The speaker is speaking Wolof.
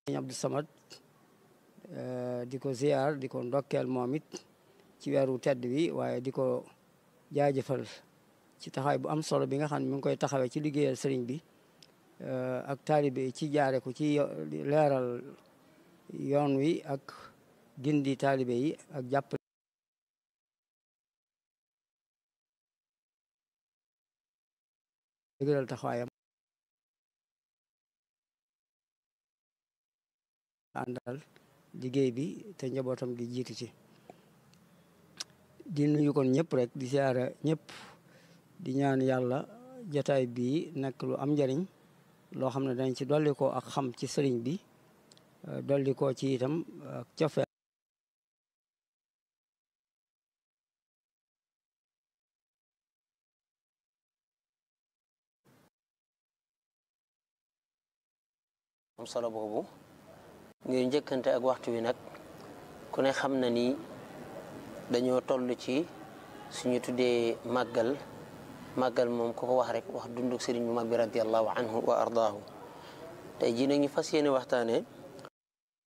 sëñ Abdou Samad di ko ziar di ko ndokkeel moom it ci weeru tedd bi waaye di ko jaajëfal ci taxawaay bu am solo bi nga xam ne mi ngi koy taxawee ci liggéeyal sëriñ bi ak taalibe ci jaare ko ci leeral yoon wi ak gindi taalibe yi ak jàpp dëgëral taxawaayam àndal liggéey bi te njabootam gi jiitu ci di nuyu kon ñëpp rek di siyaara ñëpp di ñaan yàlla jotaay bii nekk lu am njariñ loo xam ne dañ ci dolli ko ak xam ci sëriñ bi dolli ko ci itam ak cofe am solo boobu ngir njëkkante ak waxtu wi nag ku ne xam na ni dañoo toll ci suñu tuddee màggal màggal moom ku ko wax rek wax dunduk sëriñ bu mag bi radiallahu anhu wa ardaahu tey jii nag ñu fas yéene waxtaane